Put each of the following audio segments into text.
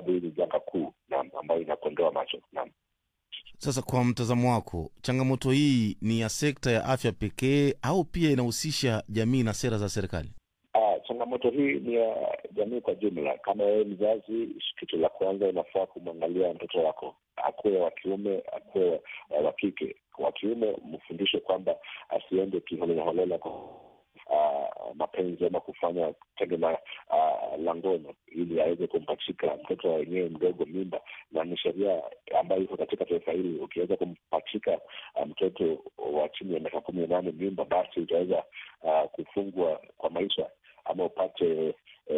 sababu hii ni janga kuu naam, ambayo inakondoa macho naam. Sasa kwa mtazamo wako, changamoto hii ni ya sekta ya afya pekee au pia inahusisha jamii na sera za serikali? Ah, changamoto hii ni ya jamii kwa jumla. Kama wewe mzazi, kitu la kwanza unafaa kumwangalia mtoto wako, akuwe wa kiume, akuwe wa kike. Wa kiume mfundishe kwamba asiende kiholelaholela kwa uh, mapenzi ama kufanya tendo la uh, la ngono ili aweze kumpachika mtoto wenyewe mdogo mimba, na ni sheria ambayo iko katika taifa hili. Ukiweza kumpachika uh, mtoto wa chini ya miaka kumi na nane mimba, basi utaweza uh, kufungwa kwa maisha ama upate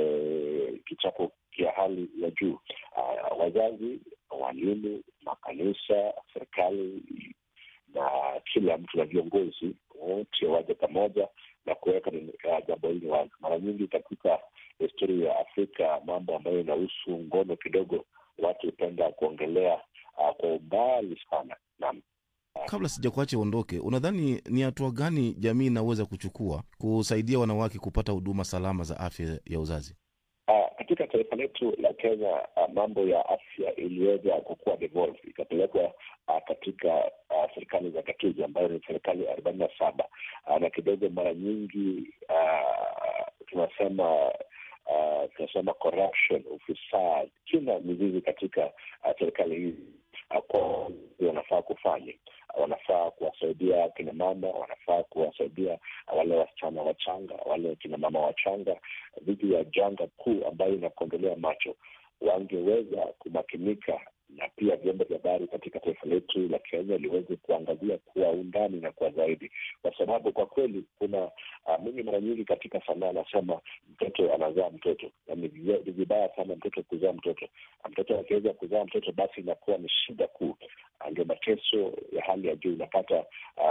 eh, kichapo kia hali ya juu. Uh, wazazi, walimu, makanisa, serikali na kila mtu na viongozi wote waje pamoja na kuweka jambo hili wazi. Mara nyingi katika historia ya Afrika, mambo ambayo inahusu ngono kidogo watu hupenda kuongelea uh, kwa umbali sana. Naam. Kabla sijakuacha uondoke, unadhani ni hatua gani jamii inaweza kuchukua kusaidia wanawake kupata huduma salama za afya ya uzazi? Uh, katika taifa letu la Kenya uh, mambo ya afya iliweza kukuwa devolve ikapelekwa uh, katika uh, serikali za gatuzi ambayo ni serikali arobaini na saba uh, na kidogo mara nyingi uh, tunasema uh, tunasema corruption, ufisadi, kila mizizi katika uh, serikali hizi uh, kwa wanafaa kufanya wanafaa kuwasaidia kina mama, wanafaa kuwasaidia wale wasichana wachanga, wale kina mama wachanga dhidi ya janga kuu ambayo inakondolea macho. Wangeweza kumakinika na pia vyombo vya habari katika taifa letu la Kenya liweze kuangazia kwa undani na kwa zaidi, kwa sababu kwa kweli kuna uh, mimi mara nyingi katika sanaa anasema mtoto anazaa mtoto, na ni vibaya sana mtoto kuzaa mtoto. Mtoto akiweza kuzaa mtoto, basi inakuwa ni shida kuu, ndio mateso ya hali ya juu. Unapata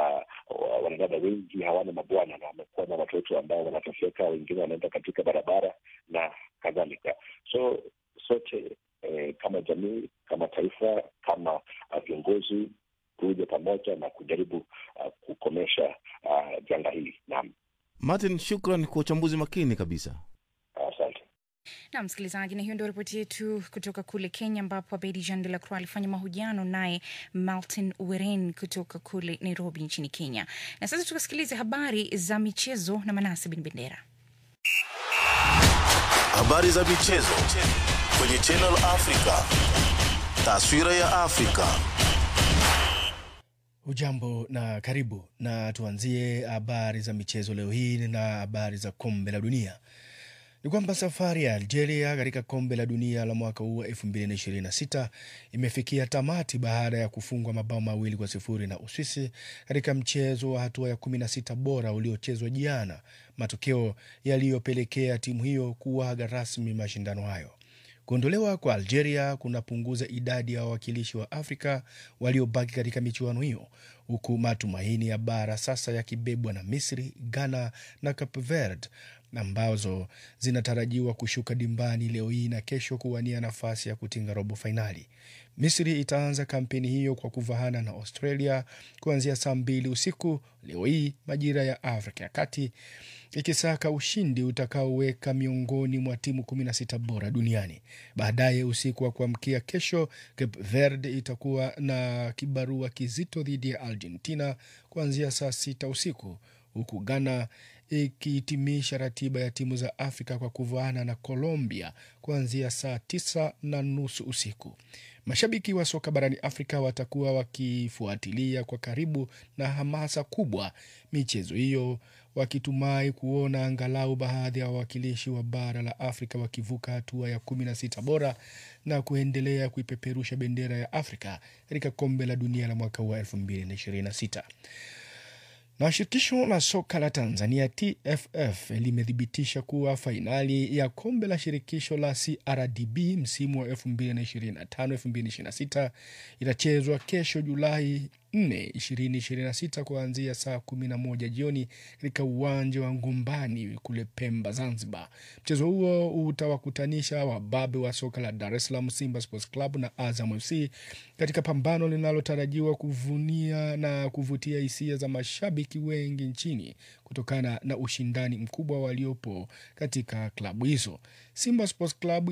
uh, wanadada wengi hawana mabwana na wamekuwa na watoto ambao wanateseka, wengine wanaenda katika barabara na kadhalika. So sote eh, kama jamii, kama taifa, kama viongozi tuje pamoja na kujaribu uh, kukomesha uh, janga hili. Naam, Martin, shukran kwa uchambuzi makini kabisa. asante. na msikilizaji, na hiyo ndio ripoti yetu kutoka kule Kenya, ambapo Abedi Jean de la Croix alifanya mahojiano naye Martin Weren kutoka kule Nairobi nchini Kenya. Na sasa tukasikilize habari za michezo na Manase Bin Bendera. Habari za michezo kwenye Channel Africa. Taswira ya Afrika. Ujambo na karibu, na tuanzie habari za michezo leo hii na habari za kombe la dunia. Ni kwamba safari ya Algeria katika kombe la dunia la mwaka huu wa 2026 imefikia tamati baada ya kufungwa mabao mawili kwa sifuri na Uswisi katika mchezo wa hatua ya 16 bora uliochezwa jana, matokeo yaliyopelekea timu hiyo kuaga rasmi mashindano hayo. Kuondolewa kwa Algeria kunapunguza idadi ya wawakilishi wa Afrika waliobaki katika michuano hiyo, huku matumaini ya bara sasa yakibebwa na Misri, Ghana na Cape Verde ambazo zinatarajiwa kushuka dimbani leo hii na kesho kuwania nafasi ya kutinga robo fainali. Misri itaanza kampeni hiyo kwa kuvahana na Australia kuanzia saa mbili usiku leo hii majira ya Afrika ya Kati, ikisaka ushindi utakaoweka miongoni mwa timu 16 bora duniani. Baadaye usiku wa kuamkia kesho, Cape Verde itakuwa na kibarua kizito dhidi ya Argentina kuanzia saa sita usiku huku Ghana ikihitimisha ratiba ya timu za Afrika kwa kuvaana na Colombia kuanzia saa tisa na nusu usiku. Mashabiki wa soka barani Afrika watakuwa wakifuatilia kwa karibu na hamasa kubwa michezo hiyo, wakitumai kuona angalau baadhi ya wawakilishi wa bara la Afrika wakivuka hatua ya kumi na sita bora na kuendelea kuipeperusha bendera ya Afrika katika kombe la dunia la mwaka huu wa elfu mbili na ishirini na sita na shirikisho la soka la Tanzania TFF limethibitisha kuwa fainali ya kombe la shirikisho la CRDB msimu wa 2025-2026 itachezwa kesho Julai 4, 2026 kuanzia saa 11 jioni katika uwanja wa Ngumbani kule Pemba, Zanzibar. Mchezo huo utawakutanisha wababe wa soka la Dar es Salaam Simba Sports Club na Azam FC katika pambano linalotarajiwa kuvunia na kuvutia hisia za mashabiki wengi nchini kutokana na ushindani mkubwa waliopo katika klabu hizo. Simba Sports Club